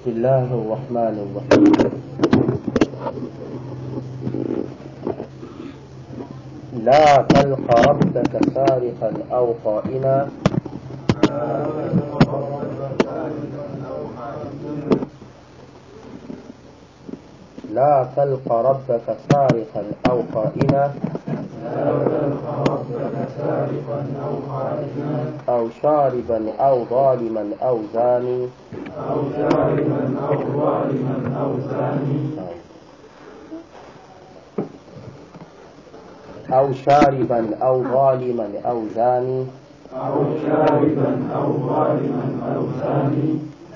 بسم الله الرحمن الرحيم لا تلق ربك سارقا أو خائنا لا تلق ربك سارقا أو خائنا أو شاربا أو ظالما أو زاني أو شاربا أو ظالما أو زاني أو شاربا أو ظالما أو زاني أو شاربا أو ظالما أو زاني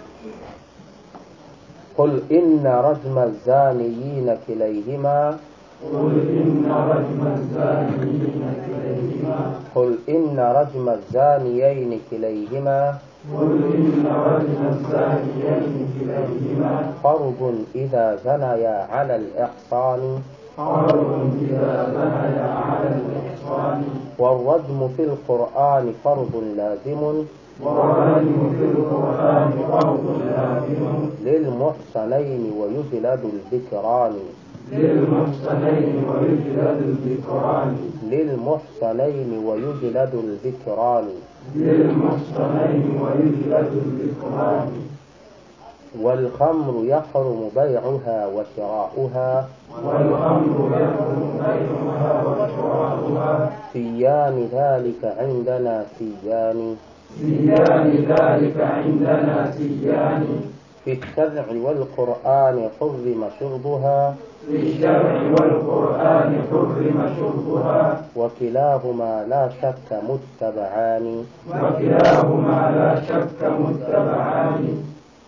قل إن رجم الزانيين كليهما قل إن رجم الزانيين كليهما قل إن رجم الزانيين كليهما قل إن رجم الزانيين كليهما فرض إذا زنيا على الإحصان حرب إذا زنيا على الإحصان والرجم في القرآن فرض لازم والرجم في القرآن فرض لازم للمحصنين ويجلد الذكران للمحصنين ويجلد الذكران للمحصنين ويجلد الذكران للمحصنين ويجلد الذكران والخمر يحرم بيعها وشراؤها والخمر يحرم بيعها وشراؤها سيان ذلك عندنا سيان سيان ذلك عندنا سيان في الشرع والقرآن حرم شربها في الشرع والقرآن حرم شربها وكلاهما لا شك متبعان وكلاهما لا شك متبعان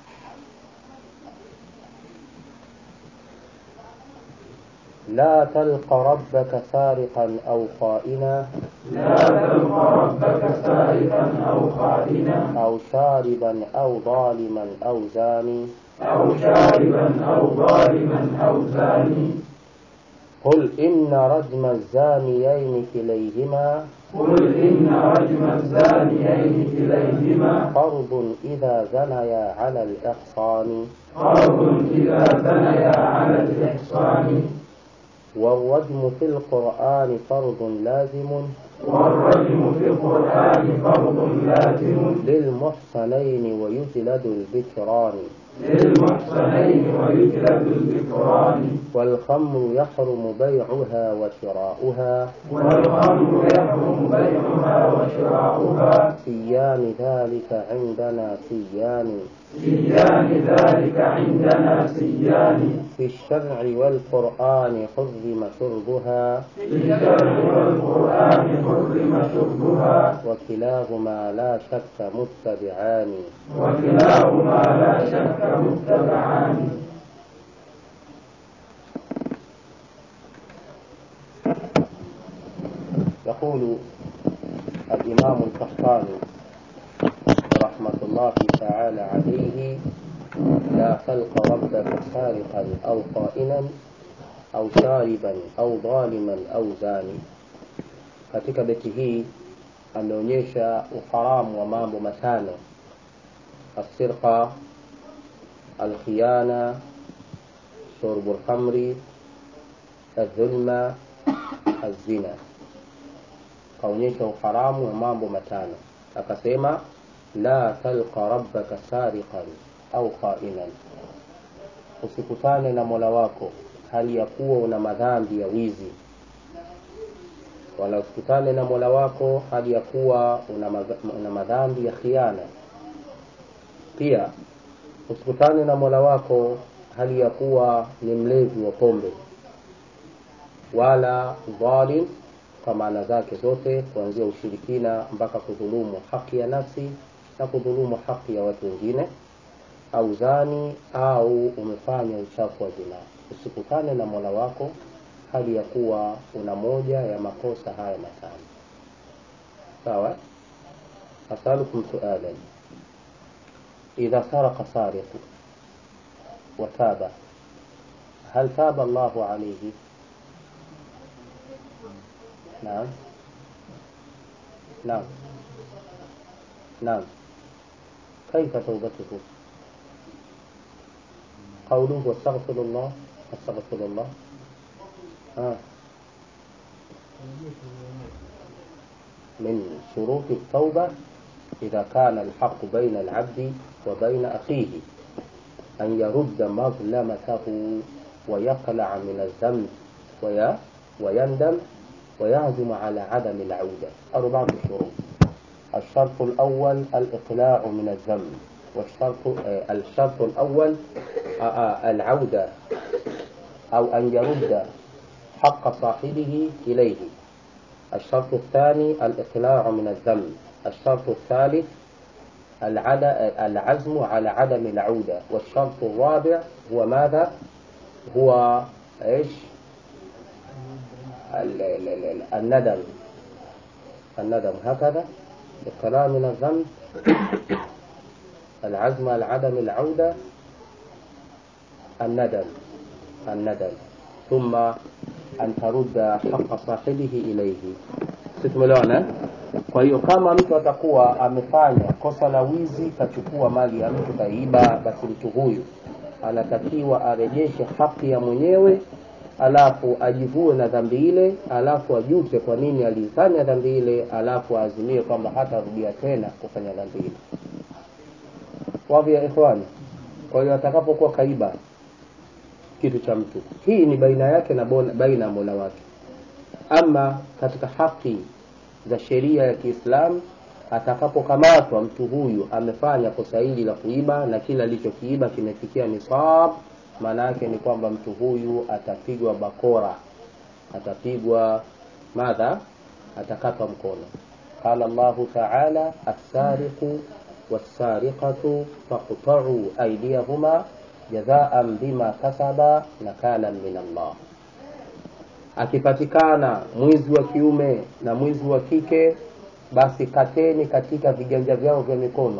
لا تلق ربك سارقا أو خائنا لا تلق ربك سارقا أو خائنا أو شاربا أو ظالما أو زاني أو شاربا أو ظالما أو زاني قل إن رجم الزانيين كليهما قل إن رجم الزانيين كليهما فرض إذا زنيا على الإحصان فرض إذا زنيا على الإحصان والرجم في القرآن فرض لازم والرجم في القرآن فرض لازم للمحصنين ويجلد الذكران للمحصنين ويجلد الذكران والخمر يحرم بيعها وشراؤها والخمر يحرم بيعها وشراؤها سيان ذلك عندنا سيان سيان ذلك عندنا سيان في الشرع والقرآن حرم شربها في الشرع والقرآن حرم شربها وكلاهما لا شك متبعان وكلاهما لا شك متبعان يقول الإمام القحطاني رحمة الله تعالى عليه لا خلق ربك سارقا أو خائنا أو شاربا أو ظالما أو زاني katika beti hii ameonyesha uharamu wa mambo matano asirqa alkhiyana shurbu lkhamri aldhulma alzina kaonyesha uharamu wa mambo matano akasema la talqa rabbaka sariqan au khainan usikutane na mola wako hali ya kuwa una madhambi ya wizi wala usikutane na mola wako hali ya kuwa una, madha- una madhambi ya khiana pia usikutane na mola wako hali ya kuwa ni mlevi wa pombe wala dhalim kwa maana zake zote kuanzia ushirikina mpaka kudhulumu haki ya nafsi na kudhulumu haki ya watu wengine au zani au umefanya uchafu wa zinaa usikutane na mola wako hali ya kuwa una moja ya makosa haya matano sawa asalukum sualan idha saraka sariqu wataba hal taba allahu alaihi نعم نعم نعم كيف توبته قوله واستغفر الله استغفر الله آه. من شروط التوبة إذا كان الحق بين العبد وبين أخيه أن يرد مظلمته ويقلع من الذنب وي... ويندم ويعزم على عدم العودة أربعة شروط الشرط الأول الإقلاع من الذنب والشرط آه، الشرط الأول آه، آه، العودة أو أن يرد حق صاحبه إليه الشرط الثاني الإقلاع من الذنب الشرط الثالث العد- العزم على عدم العودة والشرط الرابع هو ماذا؟ هو ايش؟ ال- ال- ال- الندم الندم هكذا الإقلاع من الذنب العزم على عدم العودة الندم الندم ثم أن ترد حق صاحبه إليه situmeelewana kwa hiyo kama mtu atakuwa amefanya kosa la wizi kachukua mali ya mtu kaiba basi mtu huyu anatakiwa arejeshe haki ya mwenyewe alafu ajivue na dhambi ile alafu ajute kwa nini alifanya dhambi ile alafu aazimie kwamba hatarudia tena kufanya dhambi ile wavi ya ikhwani kwa hiyo atakapokuwa kaiba kitu cha mtu hii ni baina yake na bona- baina ya mola wake ama katika haki za sheria ya kiislamu atakapokamatwa mtu huyu amefanya kosa hili la kuiba na kila alichokiiba kimefikia nisab maana yake ni kwamba mtu huyu atapigwa bakora atapigwa madha atakatwa mkono qala llahu taala assariqu wassariqatu faqta'u aydiyahuma jazaan bima kasaba nakalan min allah akipatikana mwizi wa kiume na mwizi wa kike basi kateni katika viganja vyao vya mikono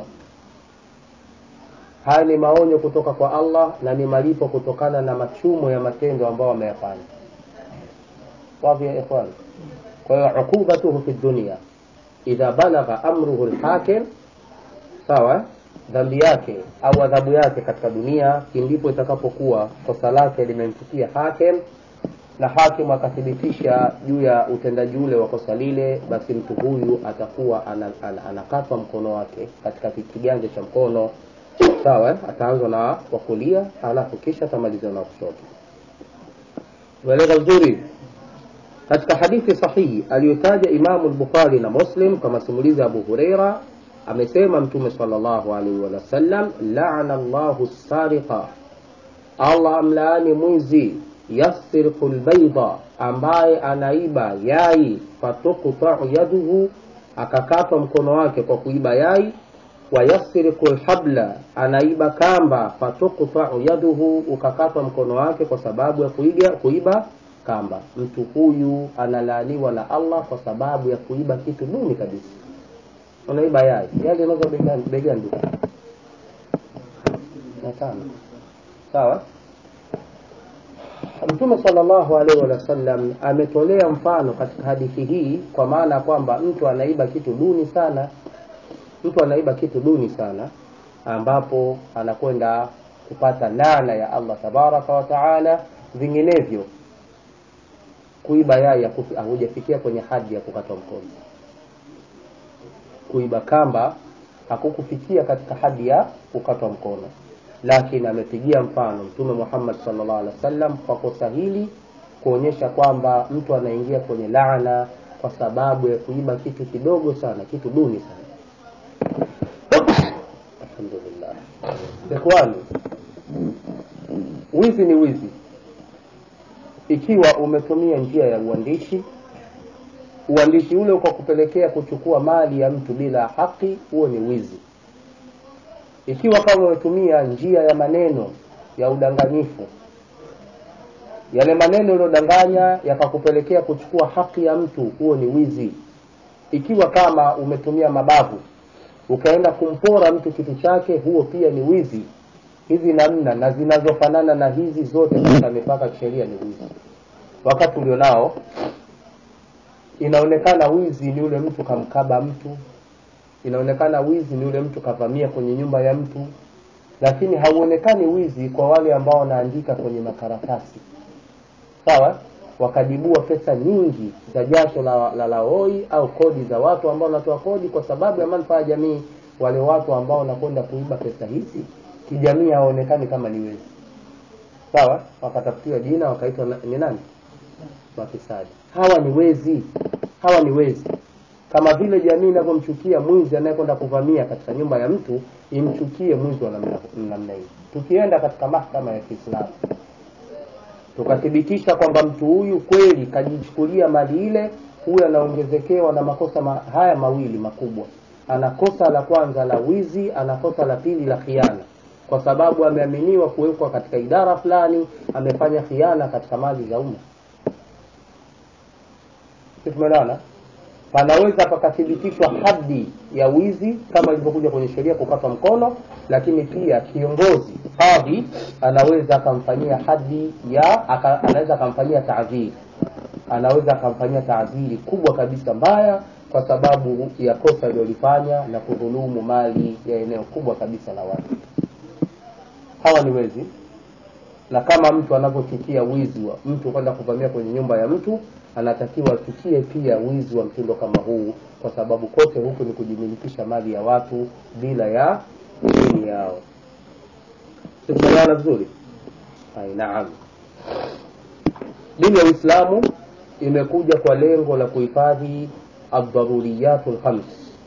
haya ni maonyo kutoka kwa allah na ni malipo kutokana na machumo ya matendo ambayo wameyafanya wazi ya ikhwan kwa hiyo uqubatuhu fi dunia idha balagha amruhu lhakim sawa dhambi yake au adhabu yake katika dunia ndipo itakapokuwa kosa lake limemfikia hakim na hakimu akathibitisha juu ya utendaji ule wa kosa lile basi mtu huyu atakuwa ana- ana- anakatwa mkono wake katika ki- kiganja cha mkono sawa eh? ataanzwa na wa kulia alafu kisha atamalizwa na wa kushoto ueleza vizuri katika hadithi sahihi aliyotaja imamu lbukhari na muslim kama simulizi ya abu hureira amesema mtume salllahu alaihi wasallam lana llahu sariqa allah amlaani mwizi yasriqu lbaida ambaye anaiba yai fatuqtau yaduhu akakatwa mkono wake kwa kuiba yai wayasriqu lhabla anaiba kamba fatuqtau yaduhu ukakatwa mkono wake kwa sababu ya kuiga, kuiba kamba mtu huyu analaaniwa na allah kwa sababu ya kuiba kitu duni kabisa unaiba yai yai linauza bei gani- bei gani duka na tano sawa mtume salllahu alaihi wasallam ametolea mfano katika hadithi hii kwa maana ya kwamba mtu anaiba kitu duni sana mtu anaiba kitu duni sana ambapo anakwenda kupata laana ya allah tabaraka wa taala vinginevyo kuiba yai hakufi- hakujafikia kwenye hadi ya kukatwa mkono kuiba kamba hakukufikia katika hadi ya kukatwa mkono lakini amepigia mfano mtume muhammad salllah alih wa sallam kwa kosa hili kuonyesha kwamba mtu anaingia kwenye laana kwa sababu ya kuiba kitu kidogo sana kitu duni sana alhamdulillah ikhwani wizi ni wizi ikiwa umetumia njia ya uandishi uandishi ule ukakupelekea kuchukua mali ya mtu bila haki huo ni wizi ikiwa kama umetumia njia ya maneno ya udanganyifu yale maneno yaliyodanganya yakakupelekea kuchukua haki ya mtu huo ni wizi ikiwa kama umetumia mabavu ukaenda kumpora mtu kitu chake huo pia ni wizi hizi namna na zinazofanana na hizi zote katika mipaka ya kisheria ni wizi wakati ulionao inaonekana wizi ni ule mtu kamkaba mtu inaonekana wizi ni ule mtu kavamia kwenye nyumba ya mtu lakini hauonekani wizi kwa wale ambao wanaandika kwenye makaratasi sawa wakajibua pesa nyingi za jasho la, la laoi au kodi za watu ambao wanatoa kodi kwa sababu ya manufaa ya jamii wale watu ambao wanakwenda kuiba pesa hizi kijamii hawaonekani kama ni wezi sawa wakatafutiwa jina wakaitwa na- ni nani mafisadi hawa ni wezi hawa ni wezi kama vile jamii inavyomchukia mwizi anayekwenda kuvamia katika nyumba ya mtu imchukie mwizi wa namna namna hii tukienda katika mahkama ya kiislamu tukathibitisha kwamba mtu huyu kweli kajichukulia mali ile huyu anaongezekewa na makosa ma, haya mawili makubwa ana kosa la kwanza la wizi ana kosa la pili la khiana kwa sababu ameaminiwa kuwekwa katika idara fulani amefanya khiana katika mali za umma Si tumeelewana panaweza pakathibitishwa hadi ya wizi kama ilivyokuja kwenye sheria kukatwa mkono lakini pia kiongozi kadhi anaweza akamfanyia hadi ya aka, anaweza akamfanyia taadhiri anaweza akamfanyia taadhiri kubwa kabisa mbaya kwa sababu ya kosa alilolifanya na kudhulumu mali ya eneo kubwa kabisa la watu hawa ni wezi na kama mtu anavyochukia wizi wa mtu kwenda kuvamia kwenye nyumba ya mtu anatakiwa achukie pia wizi wa mtindo kama huu kwa sababu kote huku ni kujimilikisha mali ya watu bila ya idhini yao tumeelewana vizuri Ai, naam dini ya uislamu imekuja kwa lengo la kuhifadhi adharuriyatu lkhams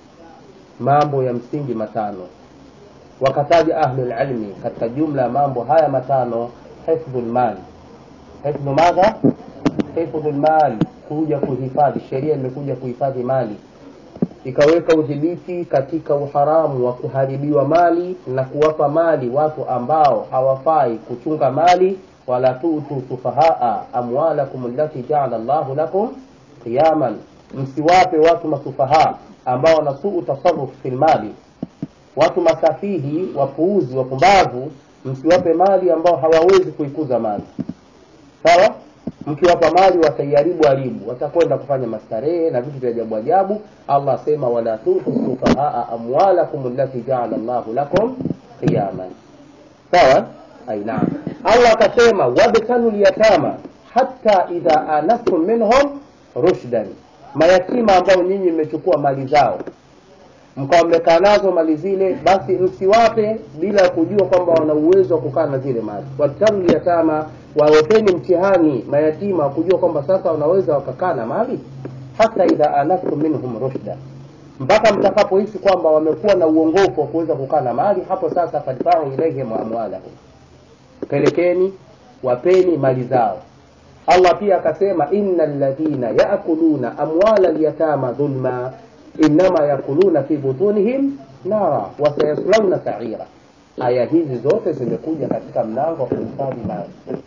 mambo ya msingi matano wakataja ahlulilmi katika jumla ya mambo haya matano hifdhu lmali hifdhu madha hifdhu lmali kuja kuhifadhi sheria imekuja kuhifadhi mali ikaweka udhibiti katika uharamu wa kuharibiwa mali na kuwapa mali watu ambao hawafai kuchunga mali wala tutu sufahaa amwalakum allati jaala llahu lakum qiyaman msiwape watu masufahaa ambao wanasuu tasaruf fi lmali watu masafihi wapuuzi wapumbavu msiwape mali ambao hawawezi kuikuza mali sawa mkiwapa mali wataiharibu haribu watakwenda kufanya mastarehe na vitu vya ajabu ajabu allah asema wala tutu sufahaa amwalakum allati jaala llahu lakum qiyaman sawa ai naam allah akasema wabtalu lyatama hata idha anastum minhum rushdan mayatima ambao nyinyi mmechukua mali zao mkawa mmekaa nazo mali zile basi msiwape bila ya kujua kwamba wana uwezo wa kukaa na zile mali wabtalu lyatama wawepeni mtihani mayatima wa kujua kwamba sasa wanaweza wakakaa na mali hata idha anastum minhum rushda mpaka mtakapohisi kwamba wamekuwa na uongofu wa kuweza kukaa na mali hapo sasa fadfau ilaihim amwalahum pelekeni wapeni mali zao allah pia akasema ina ladhina yakuluna amwala lyatama dhulma innama yakuluna fi butunihim nara wasayaslauna saira aya hizi zote zimekuja katika mlango wa kuhifadhi mali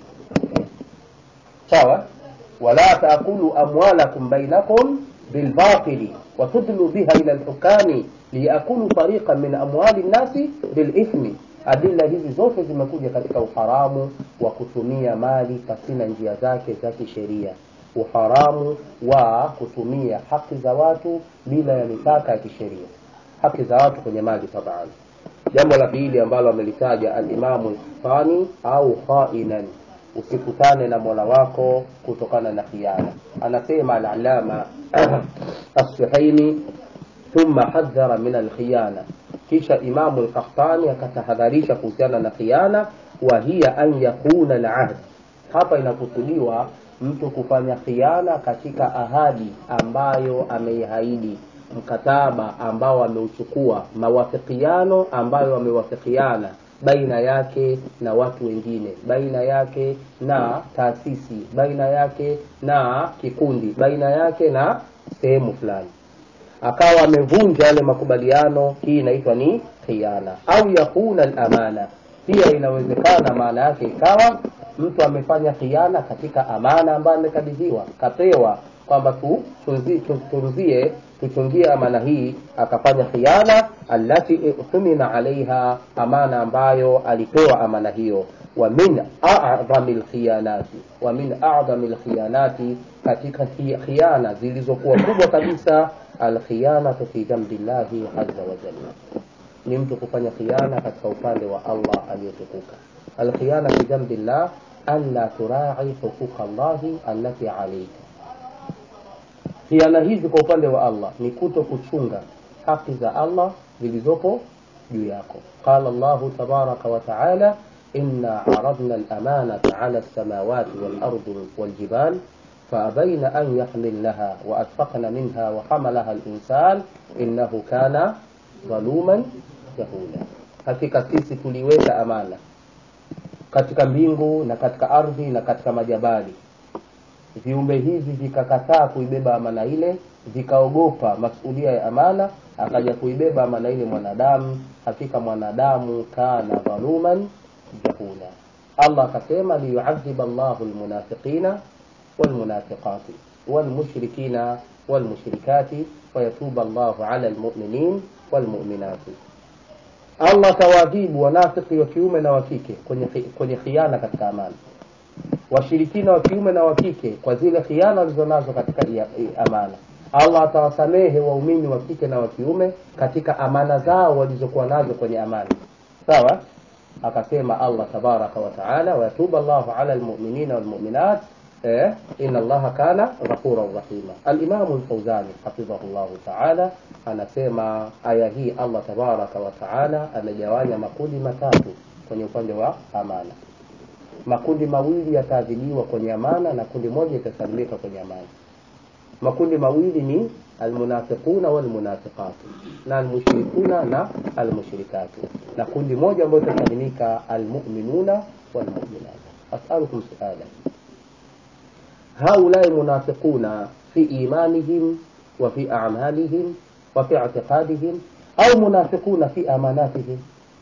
sawa wala taakulu amwalakum bainakum bilbatili watudlu biha ila lhukami liyakulu fariqan min amwali nnasi bilithmi adila hizi zote zimekuja katika uharamu wa kutumia mali pasina njia zake za kisheria uharamu wa kutumia haki za watu bila ya mipaka ya kisheria haki za watu kwenye mali taban jambo la pili ambalo amelitaja alimamu lfani au khainan usikutane na mola wako kutokana na khiana anasema alalama assuhaini thumma hadhara min alkhiyana kisha imamu lkahtani akatahadharisha kuhusiana na khiana wa hiya an yakuna alahd hapa inakusudiwa mtu kufanya khiana katika ahadi ambayo ameihaidi mkataba ambao ameuchukua mawafikiano ambayo wamewafikiana baina yake na watu wengine baina yake na taasisi baina yake na kikundi baina yake na sehemu fulani akawa amevunja yale makubaliano hii inaitwa ni khiana au yakuna lamana pia inawezekana maana yake ikawa mtu amefanya khiana katika amana ambayo amekabidhiwa kapewa kwamba tutunzie tu, tuchungie amana hii akafanya khiana allati tumina alaiha amana ambayo alipewa amana hiyo wa min a'dhami lkhiyanati wa min a'dhami lkhiyanati katika khiana zilizokuwa kubwa kabisa alkhiyanatu fi jambi llahi aza wajalla ni mtu kufanya khiana katika upande wa Allah aliyotukuka. Alkhiyana fi dhanbi llah an la turai huquqa llahi allati alayka. Khiana hizi kwa upande wa Allah ni kuto kuchunga haki za Allah zilizopo juu yako. Qala Allahu tabaraka wa taala inna aradna al-amanata ala as-samawati wal-ardi wal-jibal فأبين أن يحملنها وأشفقن منها وحملها الإنسان إنه كان ظلوما jahula. Hakika sisi tuliweka amana katika mbingu na katika ardhi na katika majabali. Viumbe hivi vikakataa kuibeba amana ile, vikaogopa masulia ya amana, akaja kuibeba amana ile mwanadamu. Hakika mwanadamu kana dhaluman jahula. Allah akasema liyuadhiba Allahu almunafiqina walmunafiqati walmushrikina walmushrikati wayatuba Allahu ala almu'minin walmu'minati Allah atawaadhibu wanafiki wa kiume na wa kike kwenye kwenye khiana katika amana, washirikina wa kiume na wa kike kwa zile khiana walizonazo katika ia- i- amana. Allah atawasamehe waumini wa kike na wa kiume katika amana zao walizokuwa nazo kwenye amana. Sawa? Akasema Allah tabaraka wa taala, wayatubu Allahu ala almu'minina walmu'minat eh, inna Allaha kana ghafuran rahima. Al-Imamu al-Fawzani hafidhahullahu taala anasema aya hii Allah tabaraka wa taala amegawanya makundi matatu kwenye upande wa amana. Makundi mawili yataadhibiwa kwenye amana na kundi moja itasalimika kwenye amana. Makundi mawili ni almunafiquna walmunafiqatu na almushrikuna na almushrikatu, na kundi moja ambayo itasalimika almu'minuna walmu'minat. As'alukum su'ala هؤلاء منافقون في إيمانهم وفي أعمالهم وفي اعتقادهم أو منافقون في أماناتهم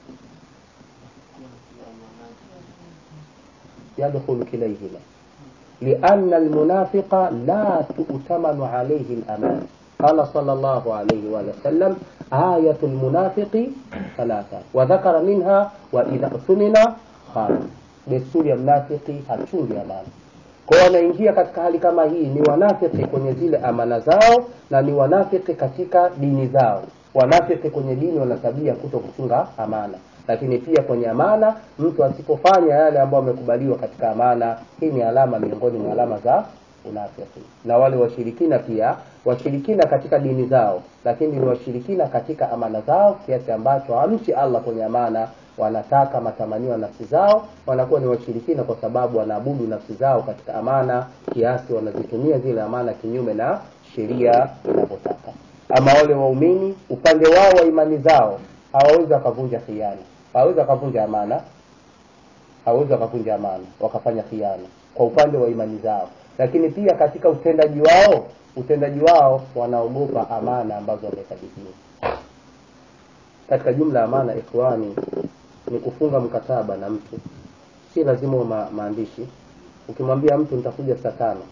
يدخل كليهما لأن المنافق لا تؤتمن عليه الأمان قال صلى الله عليه وآله وسلم آية المنافق ثلاثة وذكر منها وإذا اؤتمن خان desturi ya mnafiki hachungi amana kwa hiyo wanaingia katika hali kama hii ni wanafiki kwenye zile amana zao na ni wanafiki katika dini zao wanafiki kwenye dini wana tabia kuto kuchunga amana lakini pia kwenye amana mtu asipofanya yale ambayo amekubaliwa katika amana hii ni alama miongoni mwa alama za unafiki na wale washirikina pia washirikina katika dini zao lakini ni washirikina katika amana zao kiasi ambacho hamchi allah kwenye amana wanataka matamanio ya nafsi zao wanakuwa ni washirikina kwa sababu wanaabudu nafsi zao katika amana kiasi wanazitumia zile amana kinyume na sheria inavyotaka ama wale waumini upande wao wa imani zao hawawezi wakavunja khiana hawawezi wakavunja amana hawawezi wakavunja amana wakafanya khiana kwa upande wa imani zao lakini pia katika utendaji wao utendaji wao wanaogopa amana ambazo wamekabidhiwa katika jumla ya amana ikhwani ni kufunga mkataba na mtu si lazima uwe ma, maandishi ukimwambia mtu nitakuja saa tano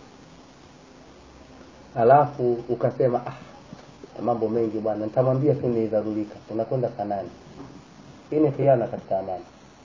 alafu ukasema ah, mambo mengi bwana nitamwambia tu nidharurika unakwenda saa nane hii ni khiana katika amana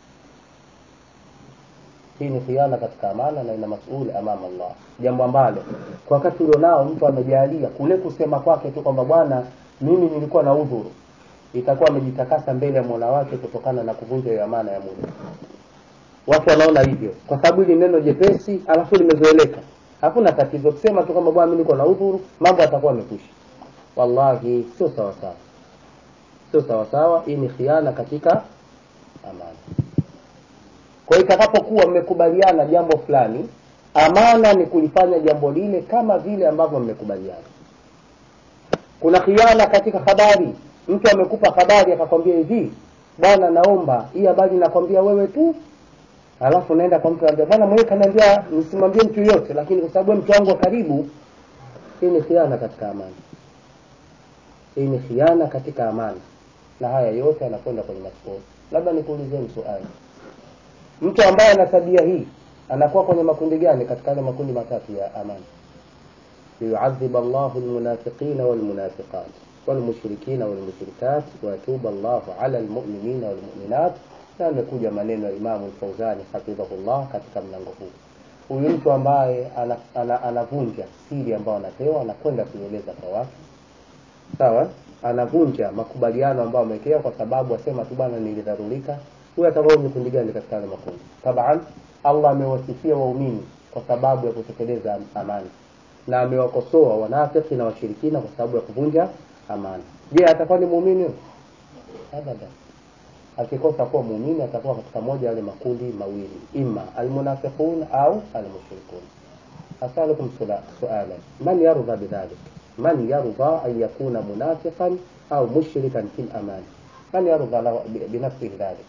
hii ni khiana katika amana na ina masuli amama Allah jambo ambalo kwa wakati ulionao mtu amejalia kule kusema kwake tu kwamba bwana mimi nilikuwa na udhuru itakuwa amejitakasa mbele ya mola wake kutokana na kuvunja hiyo amana ya muda watu wanaona hivyo kwa sababu hili neno jepesi alafu limezoeleka hakuna tatizo kusema tu kwamba bwana mimi niko na udhuru mambo yatakuwa yamekwisha wallahi sio sawasawa sio sawasawa hii ni khiana katika amana kwa hiyo itakapokuwa mmekubaliana jambo fulani amana ni kulifanya jambo lile kama vile ambavyo mmekubaliana kuna khiana katika habari mtu amekupa habari akakwambia hivi bwana naomba hii habari nakwambia wewe tu alafu naenda kwa mtu anambia bwana mwenyewe kaniambia nisimwambie mtu yoyote lakini kwa sababu mtu wangu wa karibu hii ni khiana katika amana hii ni khiana katika amana na haya yote yanakwenda kwenye masukuru labda nikuulizeni swali mtu ambaye ana tabia hii anakuwa kwenye makundi gani katika yale makundi matatu ya amana liyuadhib Allahu almunafiqina walmunafiqat walmushrikina walmushrikat wayatuba Allahu ala almu'minina walmu'minat na amekuja maneno ya Imamu Al-Fauzani hafidhahullah katika mlango huu huyu mtu ambaye anavunja ana, ana, ana siri ambayo anapewa anakwenda kuieleza kwa watu sawa anavunja makubaliano ambayo amewekea kwa sababu asema tu bwana nilidharurika huyo atakuwa ni kundi gani katika yale makundi taban allah amewasifia waumini kwa sababu ya kutekeleza amani na amewakosoa wanafiki na washirikina kwa sababu ya kuvunja amani je atakuwa ni muumini huyo abada akikosa kuwa muumini atakuwa katika moja yale makundi mawili ima almunafiqun au almushrikun asalukum suala man yardha bidhalik man yardha an yakuna munafiqan au mushrikan fi lamani man yardha binafsihi dhalik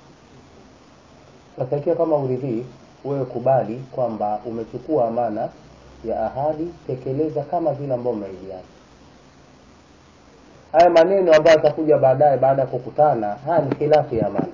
sasa ikiwa kama uridhii wewe kubali kwamba umechukua amana ya ahadi tekeleza kama vile ambao umeahidiana haya maneno ambayo atakuja baadaye baada ya kukutana haya ni khilafu ya amana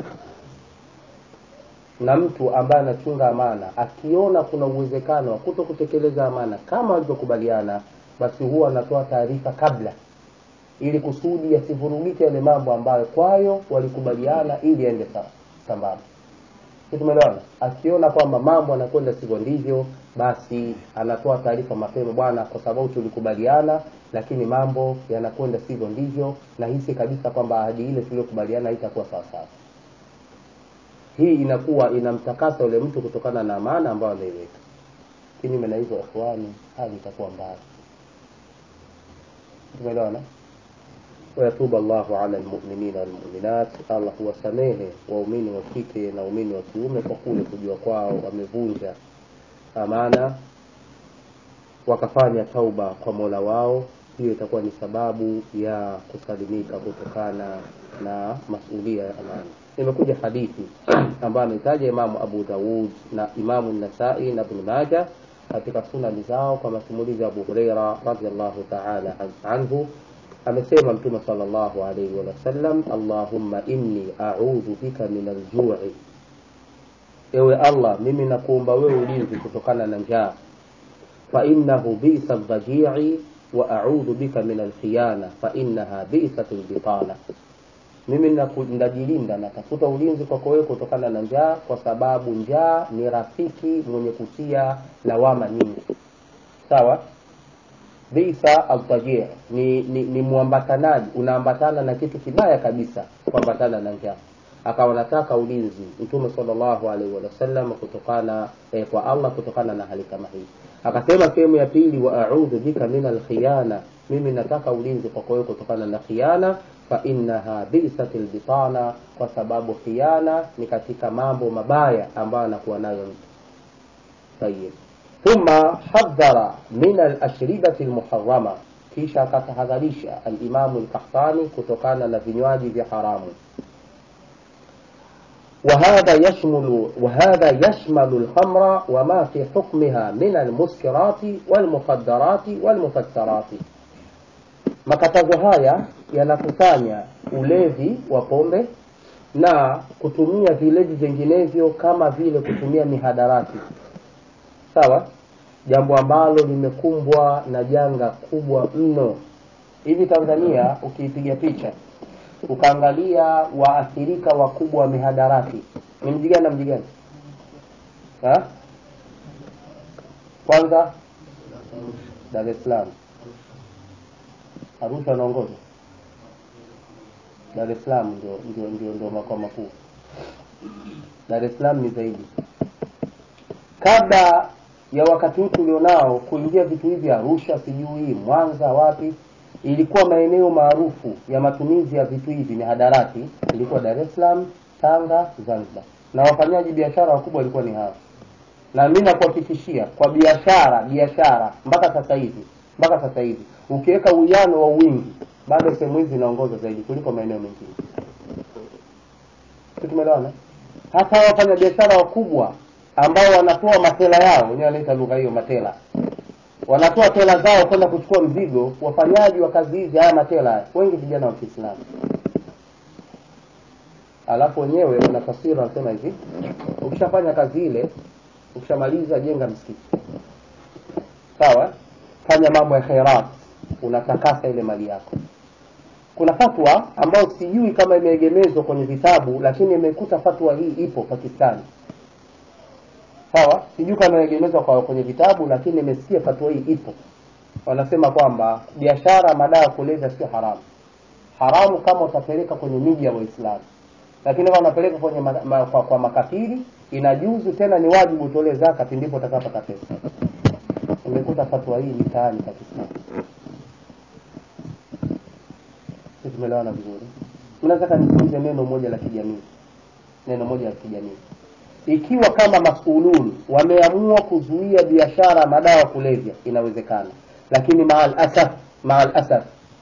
na mtu ambaye anachunga amana akiona kuna uwezekano wa kuto kutekeleza amana kama walivyokubaliana basi huwa anatoa taarifa kabla ili kusudi yasivurugike yale mambo ambayo kwayo walikubaliana ili yaende sambamba tumeelewana akiona kwamba mambo anakwenda sivyo ndivyo basi anatoa taarifa mapema bwana kwa sababu tulikubaliana lakini mambo yanakwenda sivyo ndivyo na hisi kabisa kwamba ahadi ile tuliyokubaliana haitakuwa sawasawa hii inakuwa inamtakasa yule mtu kutokana na amana ambayo ameiweka kinyume na hivyo ikhwani hali itakuwa mbaya tumeelewana ويتوب الله على المؤمنين والمؤمنات Allah huwasamehe waumini wa kike na waumini wa kiume kwa kule kujua kwao wamevunja amana wakafanya tauba kwa mola wao hiyo itakuwa ni sababu ya kusalimika kutokana na masulia ya amana imekuja hadithi ambayo ametaja imamu abu daud na imamu nasai na ibn maja katika sunani zao kwa masimulizi ya abu hureira radiallahu taala anhu amesema mtume sallallahu alaihi wasallam allahumma inni audhu bika min aljui ewe allah mimi nakuomba wewe ulinzi kutokana na njaa fainahu bisa ldajii wa audhu bika min alkhiyana fainaha bisat lbitana mimi najilinda natafuta ulinzi kwako wewe kutokana na njaa kwa sababu njaa ni rafiki mwenye kutia lawama nyingi sawa bisa altajii ni, ni, ni mwambatanaji unaambatana na kitu kibaya kabisa kuambatana na njaa akawa nataka ulinzi mtume sallallahu alaihi wasallam kutokana eh, kwa allah kutokana na hali kama hii akasema sehemu ya pili wa audhu bika min alkhiyana mimi nataka ulinzi kwako wewe kutokana na khiana fa innaha bisat lbitana kwa sababu khiana ni katika mambo mabaya ambayo anakuwa nayo mtu tayib thumma hadhara min alashribati lmuharama kisha akatahadharisha alimamu lkahtani kutokana na vinywaji vya haramu وهذا يشمل وهذا يشمل الخمر وما في حكمها من المسكرات والمخدرات والمفترات makatazo haya yanakusanya ulevi wa pombe na kutumia vilevi vinginevyo kama vile kutumia mihadarati sawa jambo ambalo limekumbwa na janga kubwa mno hivi tanzania ukiipiga picha ukaangalia waathirika wakubwa wa mihadarati ni mji gani na mji gani kwanza dar es salaam arusha anaongoza dar es salaam ndio ndio ndio, ndio makao makuu dar es salaam ni zaidi kabla ya wakati huu tulionao kuingia vitu hivi arusha sijui mwanza wapi ilikuwa maeneo maarufu ya matumizi ya vitu hivi mihadarati ilikuwa dar es salaam tanga zanzibar na wafanyaji biashara wakubwa walikuwa ni hawa na mi nakuhakikishia kwa biashara biashara mpaka sasa hivi mpaka sasa hivi ukiweka uwiano wa wingi bado sehemu hizi zinaongoza zaidi kuliko maeneo mengine tumeelewana hata wafanya biashara wakubwa ambao wanatoa matela yao wenyewe wanaita lugha hiyo matela wanatoa tela zao kwenda kuchukua mzigo wafanyaji wa kazi hizi haya matela wengi vijana wa kiislamu alafu wenyewe wana taswira wanasema hivi ukishafanya kazi ile ukishamaliza jenga msikiti sawa fanya mambo ya khairat unatakasa ile mali yako kuna fatwa ambayo sijui kama imeegemezwa kwenye vitabu lakini imekuta fatwa hii ipo pakistani sawa sijui kama imeegemezwa kwa kwenye vitabu lakini nimesikia fatwa hii ipo wanasema kwamba biashara madawa ya kulevya sio haramu haramu kama utapeleka kwenye miji ya waislamu lakini kama unapeleka kwenye ma, ma, kwa, kwa makafiri inajuzu tena ni wajibu utolee zakati ndipo utakapata pesa umekuta fatwa hii mitaani kwa kiislamu si tumeelewana vizuri unataka nizungumze neno moja la kijamii neno moja la kijamii ikiwa kama masulun wameamua kuzuia biashara ya madawa ya kulevya inawezekana lakini maal asaf maal asaf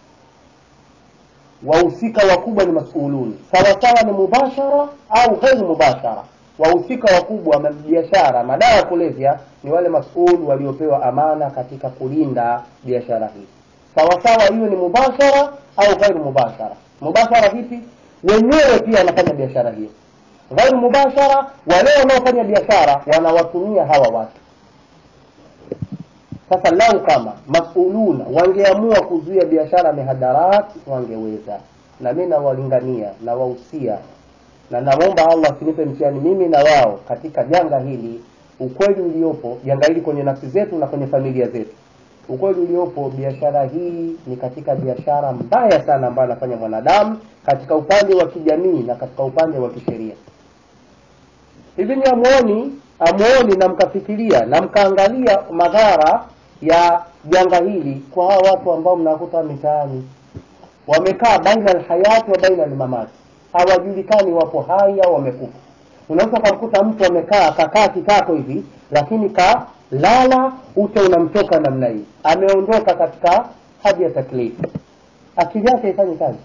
wahusika wakubwa ni masulun sawasawa ni mubashara au ghairu mubashara wahusika wakubwa wa biashara madawa ya kulevya ni wale masul waliopewa amana katika kulinda biashara hii sawasawa hiyo ni mubashara au ghairu mubashara mubashara vipi wenyewe pia wanafanya biashara hiyo ghairu mubashara wale wanaofanya biashara wanawatumia hawa watu sasa lau kama masuluna wangeamua kuzuia biashara mihadarat wangeweza na mi nawalingania nawahusia na namwomba allah asinipe mtihani mimi na wao katika janga hili ukweli uliopo janga hili kwenye nafsi zetu na kwenye familia zetu ukweli uliopo biashara hii ni katika biashara mbaya sana ambayo anafanya mwanadamu katika upande wa kijamii na katika upande wa kisheria hivi ni amuoni amuoni na mkafikiria na mkaangalia madhara ya janga hili kwa hawa watu ambao mnakuta mitaani wamekaa baina alhayati wa baina almamati hawajulikani wapo hai au wamekufa unaweza ukamkuta mtu amekaa kakaa kitako hivi lakini kalala ute unamtoka namna hii ameondoka katika hadi ya taklifu akili yake haifanyi kazi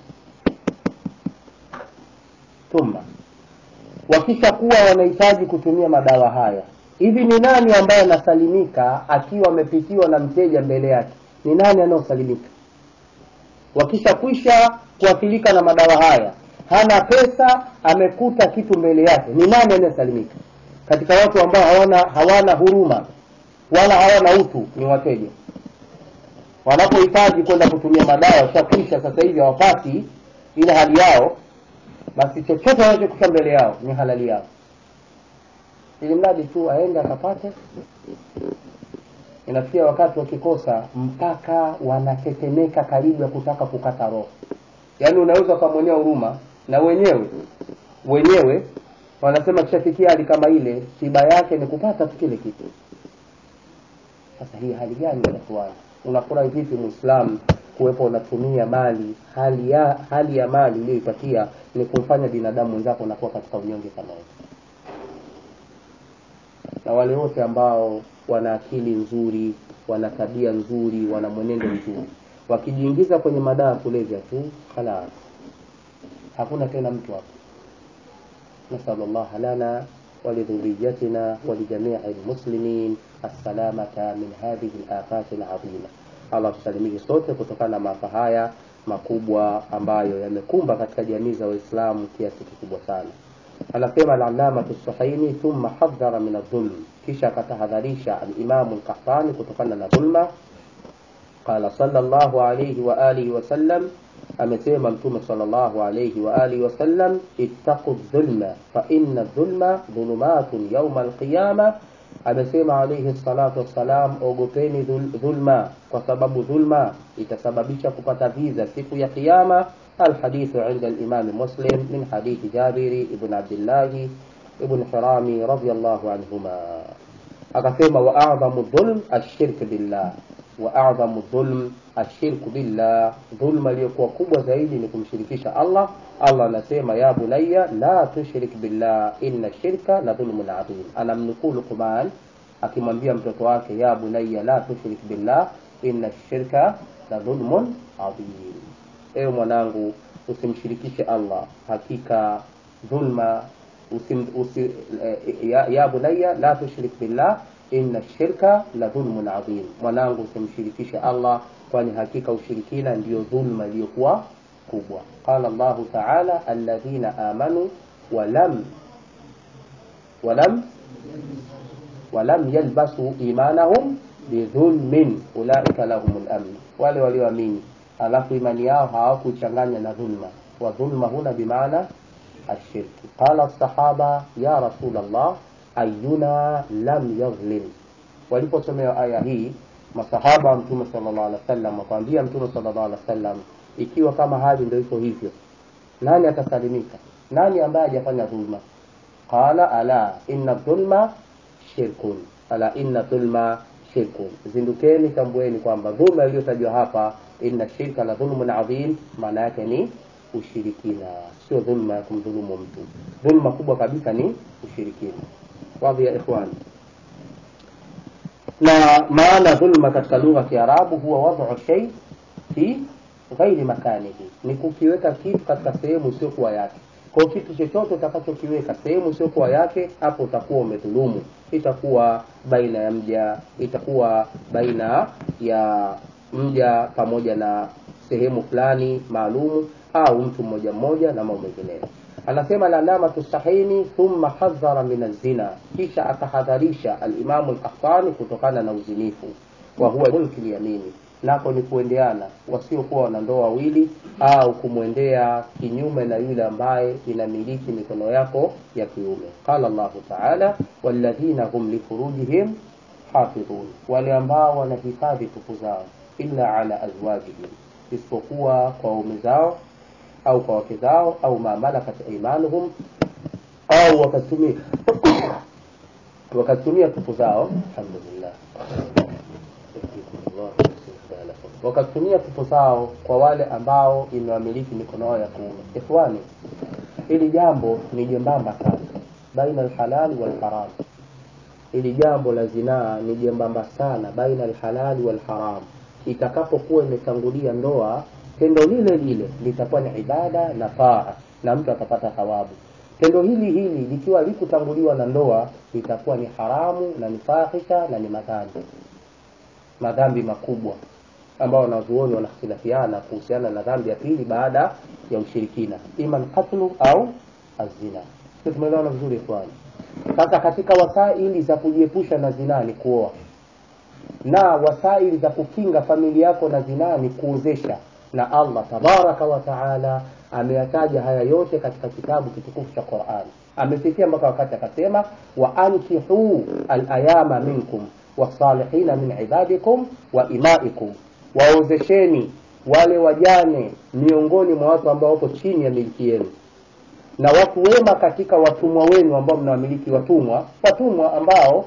thumma wakisha kuwa wanahitaji kutumia madawa haya hivi ni nani ambaye anasalimika akiwa amepitiwa na mteja mbele yake ni nani anayosalimika wakisha kwisha kuathirika na madawa haya hana pesa amekuta kitu mbele yake ni nani anayesalimika katika watu ambao hawana hawana huruma wala hawana utu ni wateja wanapohitaji kwenda kutumia madawa shakwisha sasa hivi hawapati ile hali yao basi chochote wanachokuta mbele yao ni halali yao ili mradi tu aende akapate inafikia wakati wakikosa mpaka wanatetemeka karibu ya kutaka kukata roho yaani unaweza ukamwonea huruma na wenyewe wenyewe wanasema kishafikia hali kama ile tiba yake ni kupata tu kile kitu sasa hii hali gani inatuana unafurahi vipi muislamu kuwepo unatumia mali hali ya hali ya mali uliyoipatia ni kumfanya binadamu mwenzako unakuwa katika unyonge kama hivi na wale wote ambao wana akili nzuri wana tabia nzuri wana mwenendo mzuri wakijiingiza kwenye madawa kulevya tu khalas hakuna tena mtu hapo نسأل الله لنا ولذريتنا ولجميع المسلمين السلامة من هذه الآفات العظيمة Allah tusalimike sote kutokana na maafa haya makubwa ambayo yamekumba katika jamii za Waislamu kiasi kikubwa sana. Anasema al-Allama As-Suhaimi, thumma hadhara min adh-dhulm, kisha akatahadharisha al-Imamu al-Qahtani kutokana na dhulma. Qala sallallahu alayhi wa alihi wa sallam, amesema Mtume sallallahu alayhi wa alihi wa sallam, ittaqu dhulma fa inna dhulma dhulumatun yawma al-qiyama amesema alayhi salatu wassalam, ogopeni dhulma kwa sababu dhulma itasababisha kupata viza siku ya Kiyama. Alhadithu inda al-Imam Muslim min hadithi Jabiri ibn Abdullah ibn Hirami radiyallahu anhuma, akasema wa a'dhamu dhulm ashirk billah, wa a'dhamu dhulm ashirk billah, dhulma iliyokuwa kubwa zaidi ni kumshirikisha Allah. Allah anasema ya bunayya la tushrik billah inna shirka la dhulmun adhim. Anamnukuu Luqman akimwambia mtoto wake ya bunayya la tushrik billah inna shirka la dhulmun adhim, ewe mwanangu usimshirikishe Allah, hakika dhulma usim, usi, ya, ya bunayya la tushrik billah inna shirka la dhulmun adhim, mwanangu usimshirikishe Allah, kwani hakika ushirikina ndiyo dhulma iliyokuwa kubwa. Qala Allahu ta'ala alladhina amanu walam walam walam yalbasu imanahum bidhulmin ulaika lahumul amn, wale walioamini alafu imani yao hawakuchanganya na dhulma. Wa dhulma huna bimaana ashirki. Qala sahaba ya Rasulullah ayuna lam yadhlim, waliposomewa aya hii masahaba wa mtume sallallahu alaihi wasallam wakamwambia mtume sallallahu alaihi wasallam ikiwa kama hali ndio iko hivyo nani atasalimika nani ambaye hajafanya dhulma qala ala inna dhulma shirkun ala inna dhulma shirkun zindukeni tambueni kwamba dhulma iliyotajwa hapa inna shirka la dhulmun adhim maana yake ni ushirikina sio dhulma ya kumdhulumu mtu dhulma kubwa kabisa ni ushirikina wadhi ya ikhwani na maana dhulma katika lugha ya kiarabu huwa wadhu shay fi ghairi makanihi ni kukiweka kitu katika sehemu isiyokuwa yake kwa kitu chochote utakachokiweka sehemu isiyokuwa yake hapo utakuwa umedhulumu itakuwa baina ya mja itakuwa baina ya mja pamoja na sehemu fulani maalumu au mtu mmoja mmoja na mambo mengineyo anasema alamatu sahini thumma hadhara min azina kisha akahadharisha alimamu lkahtani kutokana na uzinifu wa huwa mulki lyamini nako ni kuendeana wasiokuwa wanandoa wawili au kumwendea kinyume na yule ambaye inamiliki mikono yako ya kiume qala llahu taala walladhina hum lifurujihim hafidhun wale ambao wanahifadhi tupu zao illa ala azwajihim isipokuwa kwa waume zao au kwa wake zao au ma malakat imanuhum au wakatumia wakatumia tupu zao alhamdulillah wakatumia tupu zao kwa wale ambao imewamiliki mikono yao ya kuume ikhwani hili jambo ni jembamba sana baina alhalali walharam hili jambo la zinaa ni jembamba sana baina alhalali walharam itakapokuwa imetangulia ndoa tendo lile lile litakuwa ni ibada na taa na mtu atapata thawabu tendo hili hili likiwa likutanguliwa na ndoa litakuwa ni haramu na ni fahisha na ni madhambi madhambi makubwa ambao wanazuoni wanakhtilafiana kuhusiana na dhambi ya pili baada ya ushirikina ima lqatlu au azina sio tumeelewana vizuri ikhwani sasa katika wasaili za kujiepusha na zinaa ni kuoa na wasaili za kukinga familia yako na zinaa ni kuozesha na allah tabaraka wa taala ameyataja haya yote katika kitabu kitukufu cha quran amefikia mpaka wakati akasema wa ankihuu alayama minkum wasalihina min ibadikum wa imaikum waozesheni wale wajane miongoni mwa watu ambao wapo chini ya miliki yenu na watu wema katika watumwa wenu ambao mnawamiliki watumwa watumwa ambao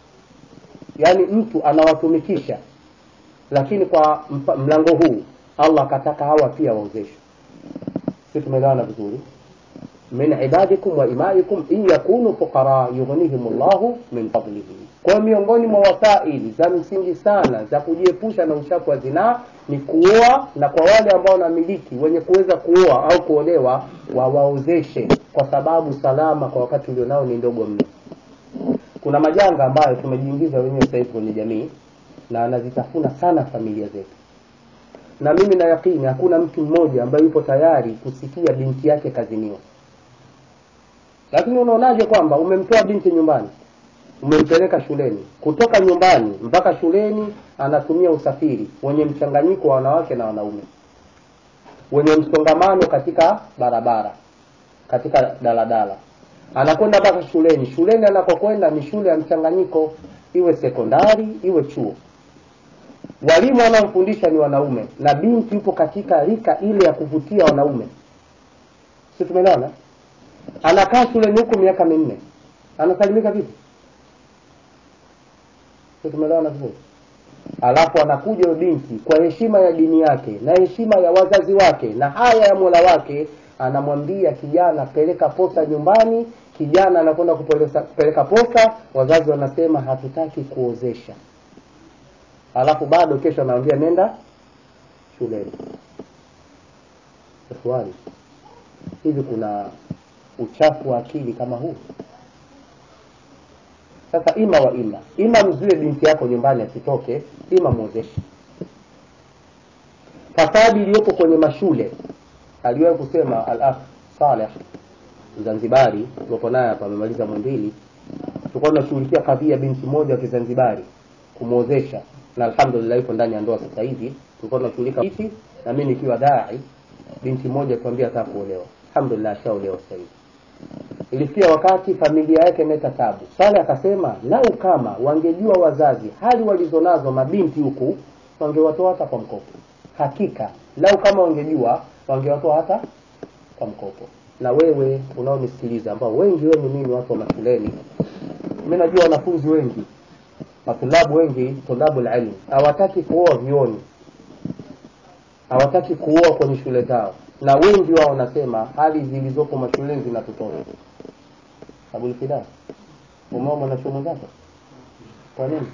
yani mtu anawatumikisha lakini kwa mpa- mlango huu allah akataka hawa pia waozeshwe si tumeelewana vizuri min ibadikum wa imaikum in yakunu fuqara yughnihim llahu min fadlihi kwa miongoni mwa wasaili za msingi sana za kujiepusha na uchafu wa zinaa ni kuoa na kwa wale ambao wanamiliki wenye kuweza kuoa au kuolewa wawaozeshe kwa sababu salama kwa wakati ulionao ni ndogo mno kuna majanga ambayo tumejiingiza wenyewe sasa hivi kwenye jamii na anazitafuna sana familia zetu na mimi na yakini hakuna mtu mmoja ambaye yupo tayari kusikia binti yake kaziniwa lakini unaonaje kwamba umemtoa binti nyumbani umempeleka shuleni kutoka nyumbani mpaka shuleni anatumia usafiri wenye mchanganyiko wa wanawake na wanaume wenye msongamano katika barabara katika daladala anakwenda mpaka shuleni shuleni anakokwenda ni shule ya mchanganyiko iwe sekondari iwe chuo walimu wanaomfundisha ni wanaume na binti yupo katika rika ile ya kuvutia wanaume si tumeelewana anakaa shuleni huku miaka minne anasalimika vipi si tumeelewana vizuri alafu anakuja huyo binti kwa heshima ya dini yake na heshima ya wazazi wake na haya ya mola wake anamwambia kijana peleka posa nyumbani kijana anakwenda kupeleka kupeleka posa wazazi wanasema hatutaki kuozesha alafu bado kesho anamwambia nenda shuleni ikhwani hivi kuna uchafu wa akili kama huu sasa ima wa ima ima mzuie binti yako nyumbani asitoke ima mwozeshe fasadi iliyopo kwenye mashule aliwahi kusema al akh saleh mzanzibari tuko naye hapa amemaliza mwendili tulikuwa tunashughulikia kadhia binti moja wa kizanzibari kumwozesha na alhamdulillah yuko ndani ya ndoa sasa hivi tulikuwa tunashughulika hivi na mimi nikiwa dai binti moja tuambia ataka kuolewa alhamdulillah ashaolewa sasa hivi ilifikia wakati familia yake imeleta tabu sale akasema lau kama wangejua wazazi hali walizonazo mabinti huku wangewatoa hata kwa mkopo hakika lau kama wangejua wangewatoa hata kwa mkopo na wewe unaonisikiliza ambao wengi wenu mimi watu wa mashuleni mi najua wanafunzi wengi matulabu wengi tulabu lilmi hawataki kuoa vioni hawataki kuoa kwenye shule zao na wengi wao wanasema hali zilizopo mashuleni zinatutosha abulfida umeoa mwanachuo mwenzako kwa nini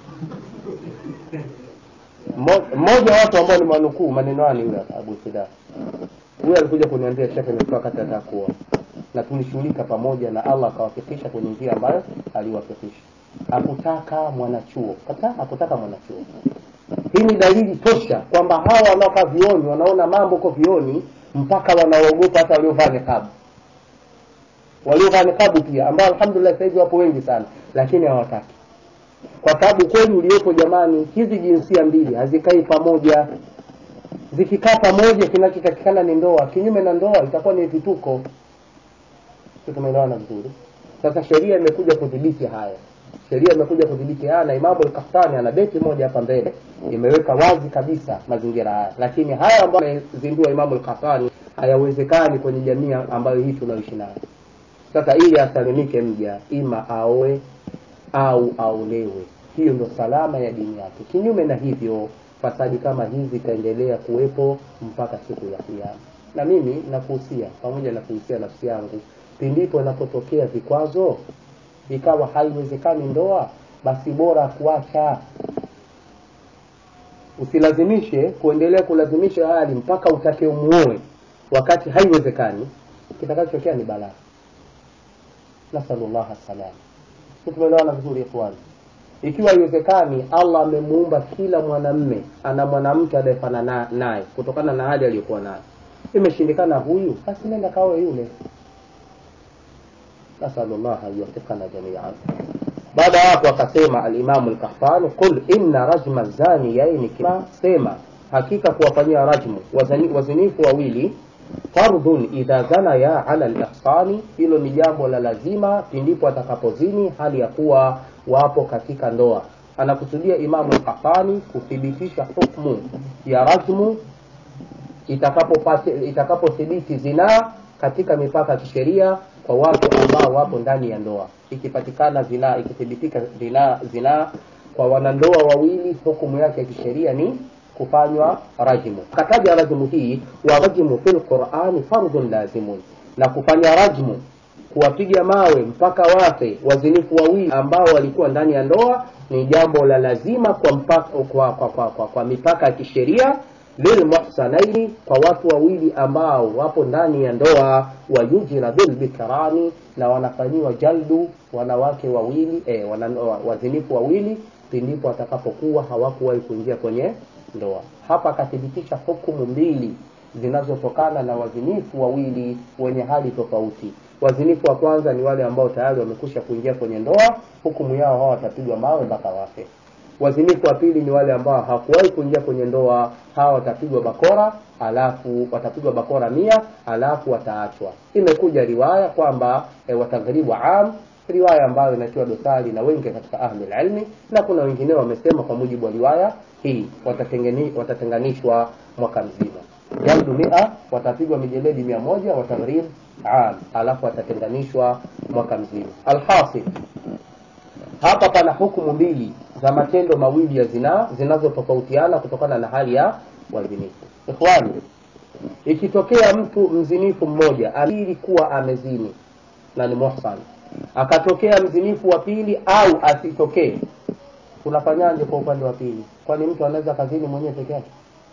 Mmo- mmoja wa watu ambao ni manukuu maneno haya ni yule abulfida huyu alikuja kuniambia shekhe nimetoka wakati nataka kuoa na tulishughulika pamoja na allah akawafikisha kwenye njia ambayo aliwafikisha hakutaka mwanachuo kata hakutaka mwanachuo hii ni dalili tosha kwamba hawa wanaokaa vioni wanaona mambo huko vioni mpaka wanaogopa hata waliovaa nikabu waliovaa nikabu pia ambao alhamdulillah sasa hivi wapo wengi sana lakini hawataki kwa sababu kweli uliopo jamani hizi jinsia mbili hazikai pamoja zikikaa pamoja kinachotakikana ni ndoa kinyume na ndoa itakuwa ni vituko Sio tumeelewana vizuri sasa sheria imekuja kudhibiti haya sheria imekuja kudhibiti haya na imamu al-Qahtani ana beti moja hapa mbele imeweka wazi kabisa mazingira haya lakini haya ambayo amezindua imamu al-Qahtani hayawezekani kwenye jamii ambayo hii tunaoishi nayo sasa ili asalimike mja ima aoe au aolewe hiyo ndo salama ya dini yake kinyume na hivyo fasadi kama hizi itaendelea kuwepo mpaka siku ya kiama na mimi nakuhusia pamoja na kuhusia nafsi yangu pindipo inapotokea vikwazo ikawa haiwezekani ndoa basi bora kuacha usilazimishe kuendelea kulazimisha hali mpaka utake umuoe wakati haiwezekani kitakachotokea ni balaa nasalullaha salam tumeelewana vizuri ikhwani ikiwa haiwezekani allah amemuumba kila mwanamme ana mwanamke anayefanana naye kutokana na hali aliyokuwa nayo imeshindikana huyu basi nenda kawe yule nasalullah yuwafikana jamian baada ya hapo akasema alimamu lkahfani qul inna rajma zaniyaini kima sema hakika kuwafanyia rajmu wazani- wazinifu wawili fardhun idha zanaya ala lihsani hilo ni jambo la lazima pindipo atakapozini hali ya kuwa wapo katika ndoa anakusudia imamu lkahfani kuthibitisha hukmu ya rajmu itakapothibiti itakapo zinaa katika mipaka ya kisheria kwa watu ambao wapo ndani ya ndoa ikipatikana zinaa ikithibitika zinaa zinaa kwa wanandoa wawili hukumu yake ya kisheria ni kufanywa rajmu kataja rajmu hii wa rajmu fi lqurani fardhun lazimun na kufanya rajmu kuwapiga mawe mpaka wafe wazinifu wawili ambao walikuwa ndani ya ndoa ni jambo la lazima kwa, mpaka, kwa, kwa, kwa, kwa, kwa mipaka ya kisheria lilmuhsanaini kwa watu wawili ambao wapo ndani ya ndoa wayujira bilbikrani na wanafanyiwa jaldu wanawake wawili eh, wana, wazinifu wawili pindipo watakapokuwa hawakuwahi kuingia kwenye ndoa hapa akathibitisha hukumu mbili zinazotokana na wazinifu wawili wenye hali tofauti wazinifu wa kwanza ni wale ambao tayari wamekusha kuingia kwenye ndoa hukumu yao hawa watapigwa mawe mpaka wafe wazinifu wa pili ni wale ambao hawakuwahi kuingia kwenye ndoa hawa watapigwa bakora alafu watapigwa bakora mia alafu wataachwa imekuja riwaya kwamba e, wataghribu am riwaya ambayo inatiwa dosari na wengi katika ahli ilmi na kuna wengine wamesema kwa mujibu wa riwaya hii watatengeni, watatenganishwa mwaka mzima jaldu mia watapigwa mijeledi mia moja wataghrib am alafu watatenganishwa mwaka mzima alhasil hapa pana hukumu mbili za matendo mawili ya zinaa zinazotofautiana kutokana na hali ya wazinifu ikhwani ikitokea mtu mzinifu mmoja alili kuwa amezini na ni muhsan akatokea mzinifu wa pili au asitokee tunafanyaje kwa upande wa pili kwani mtu anaweza kazini mwenyewe peke yake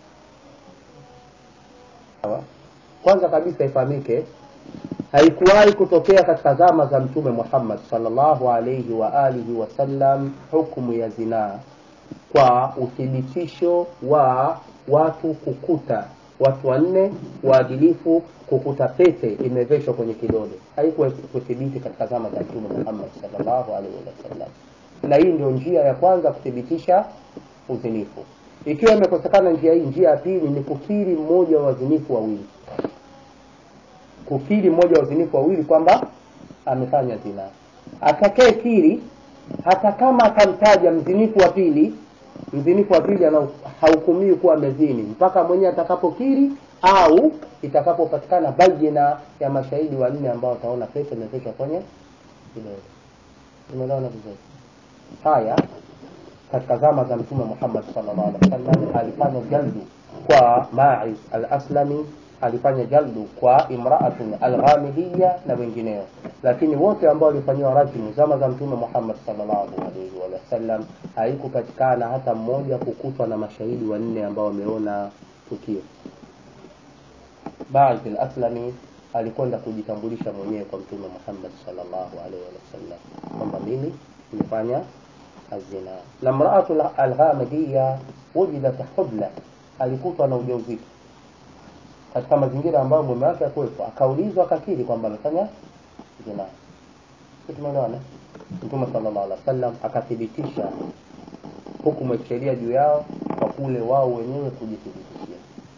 Sawa? kwanza kabisa ifahamike haikuwahi kutokea katika zama za mtume muhammad salllahu alaihi wa alihi wasallam hukumu ya zinaa kwa uthibitisho wa watu kukuta watu wanne waadilifu kukuta pete imeveshwa kwenye kidole haikuwa kuthibiti katika zama za mtume muhammad salllahu alaihi wasallam na hii ndio njia ya kwanza kuthibitisha uzinifu ikiwa imekosekana njia hii njia ya pili ni kukiri mmoja wa wazinifu wawili kukiri mmoja wa wazinifu wawili kwamba amefanya zina atakaye kiri hata kama atamtaja mzinifu wa pili mzinifu wa pili ana- hahukumiwi kuwa amezini mpaka mwenyewe atakapokiri au itakapopatikana bayina ya mashahidi wanne ambao wataona pete imepeshwa kwenye kidole umeelewana vizuri haya katika zama za mtume Muhammad sallallahu alaihi wasallam alifanya jaldu kwa Ma'iz al-Aslami, alifanya jaldu kwa imraatun al-Ghamidiyya na wengineo, lakini wote ambao walifanyiwa rajmu zama za mtume Muhammad sallallahu alaihi wasallam haikupatikana hata mmoja kukutwa na mashahidi wanne ambao wameona tukio. Ma'iz al-Aslami alikwenda kujitambulisha mwenyewe kwa mtume Muhammad sallallahu alaihi wasallam kwamba mimi nimefanya الزنا na mraatu alghamidiya wujidat hubla alikutwa na ujauzito katika mazingira ambayo mume wake akuwepo akaulizwa akakiri kwamba amefanya zina Si tumeelewana mtume sallallahu alaihi wasallam akathibitisha hukumu ya kisheria juu yao kwa kule wao wenyewe kujithibitishia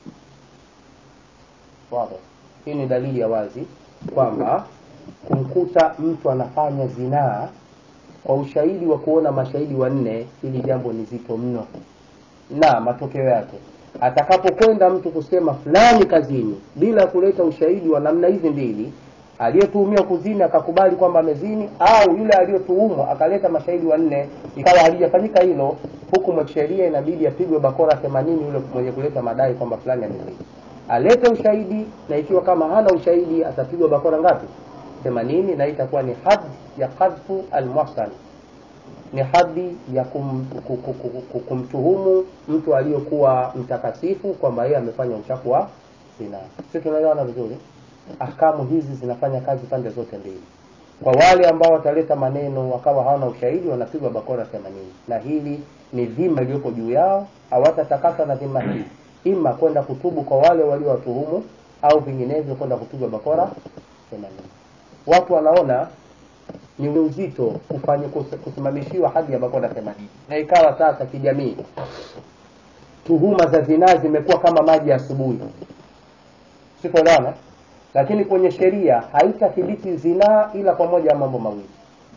wazi hii ni dalili ya wazi kwamba kumkuta mtu anafanya zinaa kwa ushahidi wa kuona mashahidi wanne, hili jambo ni zito mno, na matokeo yake atakapokwenda mtu kusema fulani kazini bila kuleta ushahidi wa namna hizi mbili, aliyetuhumiwa kuzini akakubali kwamba amezini, au yule aliyotuhumwa akaleta mashahidi wanne, ikawa halijafanyika hilo, hukumu ya kisheria inabidi apigwe bakora themanini yule mwenye kuleta madai kwamba fulani amezini, alete ushahidi, na ikiwa kama hana ushahidi atapigwa bakora ngapi? themanini, na itakuwa ni had ya qadhfu almuhsan ni hadi ya kum, ku- ku- ku- ku- kumtuhumu mtu aliyokuwa mtakatifu kwamba yeye amefanya uchafu wa zina. Sisi tunaelewana vizuri. Ahkamu hizi zinafanya kazi pande zote mbili. Kwa wale ambao wataleta maneno wakawa hawana ushahidi, wanapigwa bakora themanini, na hili ni dhima iliyopo juu yao, hawatatakaswa na dhima hii, ima kwenda kutubu kwa wale waliowatuhumu au vinginevyo kwenda kupigwa bakora themanini. Watu wanaona ni uzito kufanya kus- kusimamishiwa hadi ya bakora themanini na ikawa sasa kijamii tuhuma za zinaa zimekuwa kama maji ya asubuhi sikuelewana lakini kwenye sheria haitathibiti zinaa ila kwa moja ya mambo mawili